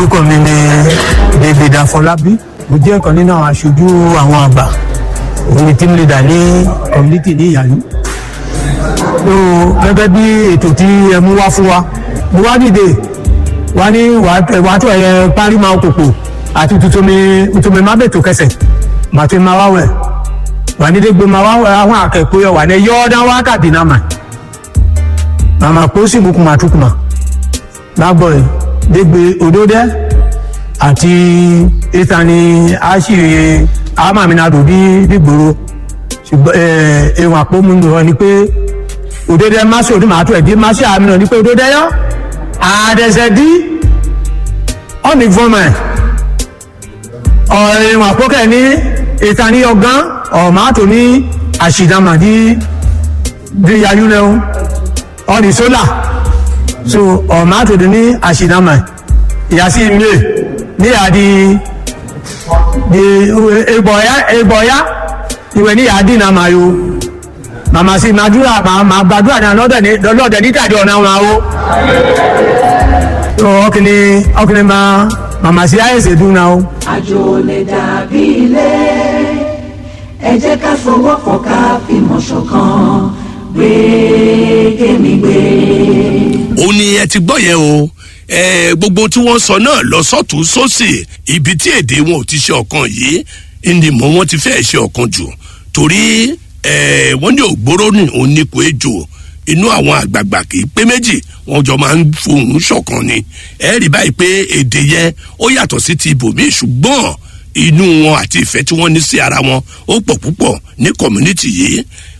orúkọ mi ni david afọlábí mo jẹ́ ọ̀kan nínú àwọn aṣojú àwọn àgbà òun ni team leader ní community ní ìyàlú so gẹ́gẹ́ bí ètò tí ẹ mú wá fún wa mo wá dìde wá ní wàá tó ẹ̀yẹ parí máa kòkò àti tuntun mi má bètò kẹsẹ̀ màtí máa wá wẹ̀ wà ní dégbé máa wá wẹ̀ àwọn akẹ́kọ̀ọ́ yọ wà ní yọ́ọ́dá wákàtí náà mà màmá pósí bukuma tukuma lágbọ̀ ẹ̀ dégbé òdòdẹ́ àti ìtàní àṣìṣe àmàmìnàdò bí dìgbòro ṣùgbọ́n ẹ̀wọ̀n àpòmùnú rẹ ni pé òdòdẹ́ máṣe òdì màá tó ẹ̀ dí máṣe àmì náà ni pé òdòdẹ́ yọ àdẹ̀sẹ̀ dí ọ̀nì fọ́mẹ̀ ẹ̀wọ̀n àpòkẹ́ ní ìtàní ọ̀gán ọ̀màtò ní àṣìdàmàdí bí yayúnẹ́wọ̀n ọ̀nì sólà so ọ̀màtò ní àṣìdàmà ìyàsí ilé ní àdí ìgbọ̀ya ìwẹ̀ ní àdí náà máa yo màmá sí màdúrà màá gbàdúrà náà lọ́dẹ̀ nítàdí ọ̀nà wọn o so ọkùnrin ọkùnrin máa màmá sí àyẹ̀sẹ̀ dùn náà o. àjò lè dàbí ilé ẹ jẹ́ ká fọwọ́pọ̀ ká fìmọ̀ ṣọ̀kan gbé kémi gbé. ó ní ẹ ti gbọ́ yẹn o ẹ gbogbo tí wọ́n sọ náà lọ sọ́tún sósì ibi tí èdè wọn ò ti ṣe ọ̀kan yìí ni mọ̀ wọ́n ti fẹ́ ṣe ọ̀kan jù torí ẹ wọ́n ní ògbóró ní oníkó ejò inú àwọn àgbààgbà kì í pé méjì wọn jọ máa ń fohùn ṣọ̀kan ni ẹ rí báyìí pé èdè yẹn ó yàtọ̀ sí ti ibòmíì ṣùgbọ́n inú wọn àti ìfẹ́ tí wọ́n ní sí ara wọn ó pọ̀ púpọ̀ ní community yìí